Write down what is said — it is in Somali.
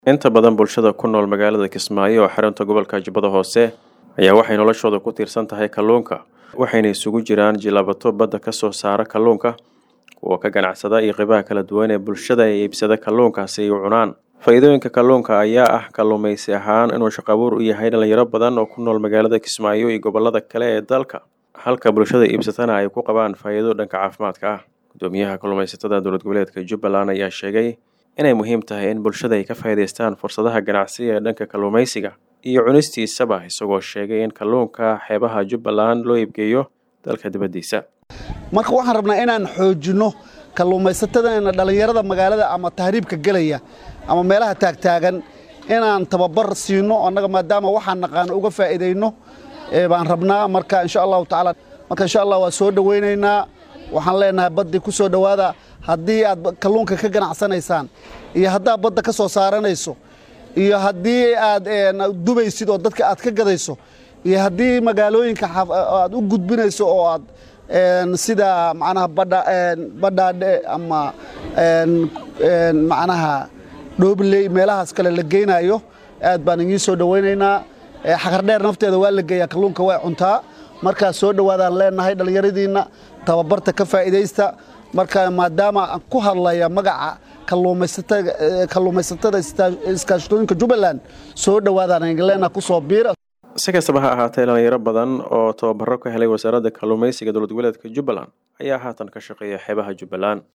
inta badan bulshada ku nool magaalada kismaayo oo xarunta gobolka jubbada hoose ayaa waxay noloshooda ku tiirsan tahay kalluunka waxayna isugu jiraan jilabato badda ka soo saara kalluunka kuwa ka ganacsada iyo qeybaha kala duwan ee bulshada ee iibsada kalluunkaasi ay u cunaan faa'iidooyinka kalluunka ayaa ah kalluumaysi ahaan inuu shaqabuur u yahay dhalinyaro badan oo ku nool magaalada kismaayo iyo gobolada kale ee dalka halka bulshada iibsatana ay ku qabaan faa'iido dhanka caafimaadka ah gudoomiyaha kalluumaysatada dowlad goboleedka jubbaland ayaa sheegay inay muhiim tahay in bulshada ay ka faa'iidaystaan fursadaha ganacsiga ee dhanka kalluumaysiga iyo cunistiisaba isagoo sheegay in kalluunka xeebaha jubbaland loo iibgeeyo dalka dibaddiisa marka waxaan rabnaa inaan xoojinno kalluumaysatadana dhallinyarada magaalada ama tahriibka gelaya ama meelaha taagtaagan inaan tababar siino annaga maadaama waxaan naqaano uga faa'iidayno baan rabnaa marka insha allahu tacaala marka insha allah waa soo dhowaynaynaa waxaan leenahay baddii ku soo dhowaada haddii aad kalluunka ka ganacsanaysaan iyo haddaad badda ka soo saaranayso iyo haddii aad dubaysid oo dadka aad ka gadayso iyo haddii magaalooyinka aad u gudbinayso oo aad sida macnaha badhaadhe ama macnaha dhoobley meelahaas kale la geynayo aad baan idiin soo dhowaynaynaa xaqardheer nafteeda waa la geeyaa kalluunka way cuntaa markaa soo dhowaadaan leenahay dhallinyaradiinna tababarta ka faa'iidaysta marka maadaama aan ku hadlaya magaca kalluumaysatada iskaashatooyinka jubbaland soo dhowaadaan leenaha kusoo biira si kastaba ha ahaatee dhalinyaro badan oo tababaro ka helay wasaaradda kalluumaysiga dowlad goboleedka jubbaland ayaa haatan ka shaqeeya xeebaha jubbaland